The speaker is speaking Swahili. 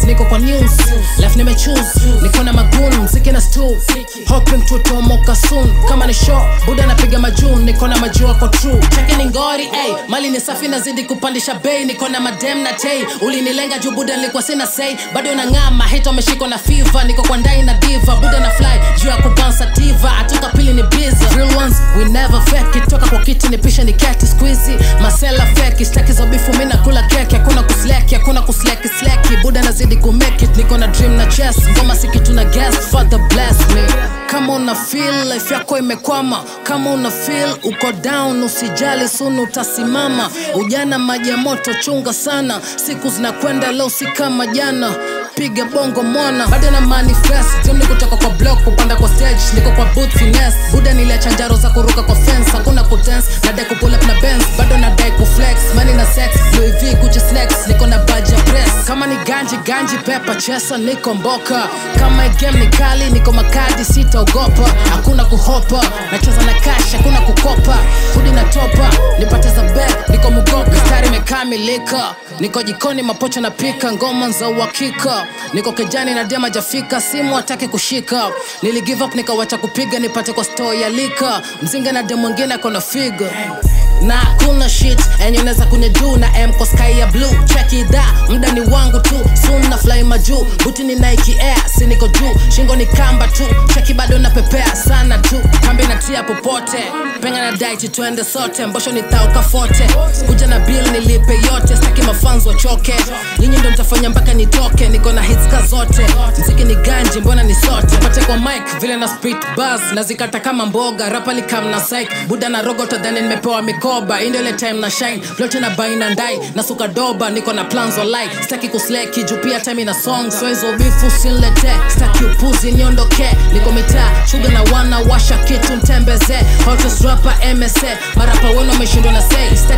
niko kwa news life nimechoose niko na magun mziki na stu hoping tutomoka soon kama ni show buda napiga majun niko na majua kwa true cheke ni ngori ey mali ni safi nazidi kupandisha bei niko na madem na tei ulinilenga juu buda nilikuwa sina sei bado nang'ama hito ameshikwa na fever niko kwa ndai na diva buda na fly juu ya kubansa tiva atoka pili ni biza real ones we never fake it toka kwa kiti ni pisha ni keti squeezy masela fake staki za bifu mimi nakula keki hakuna kusleki hakuna kusleki sleki buda nazidi kumake it niko na dream na chess ngoma si kitu na guess father bless me kama una feel life yako imekwama kama una feel uko down usijali sunu utasimama ujana maji ya moto chunga sana siku zinakwenda leo si kama jana piga bongo mwana bado na manifest tim ni kutoka kwa block kupanda kwa stage niko kwa boot finesse buda niliacha njaro za kuruka kwa fence hakuna kudance nadai kupull up na benz bado nadai kuflex money na sex Louis V Gucci snacks niko na badge ya press kama ni ganji ganji pepa chesa niko mboka kama hii game ni kali niko makadi sitaogopa hakuna kuhopa nacheza na cash hakuna kukopa hudi na topa nipate za bet niko mugoka stari imekamilika niko jikoni mapocho napika ngoma za uhakika niko kejani na dema jafika simu hataki kushika nili give up nikawacha kupiga nipate kwa store ya lika mzinga na dem mwingine akona figa na kuna shit enye unaweza kunya juu na m kwa sky ya blue check it out muda ni wangu tu soon na fly majuu buti ni nike air si niko juu shingo ni kamba tu cheki bado napepea sana tu kambi natia popote penga na daiti twende sote mbosho ni thauka fote kuja na bill nilipe yote staki mafanzo wachoke nyinyi ndo mtafanya mpaka nitoke niko na hitska zote mziki ni ganji mbona ni sote pate kwa mic vile na spit buzz nazikata kama mboga rapa likam na psych buda na rogo tadhani nimepewa mikoba indele time na shine plote na baina ndai na suka doba niko na plans online staki kusleki juu pia time na song so hizo bifu sinlete staki upuzi niondoke niko mitaa shuga na wana washa kitu mtembeze hottest rapper MSA marapa wenu wameshindwa na say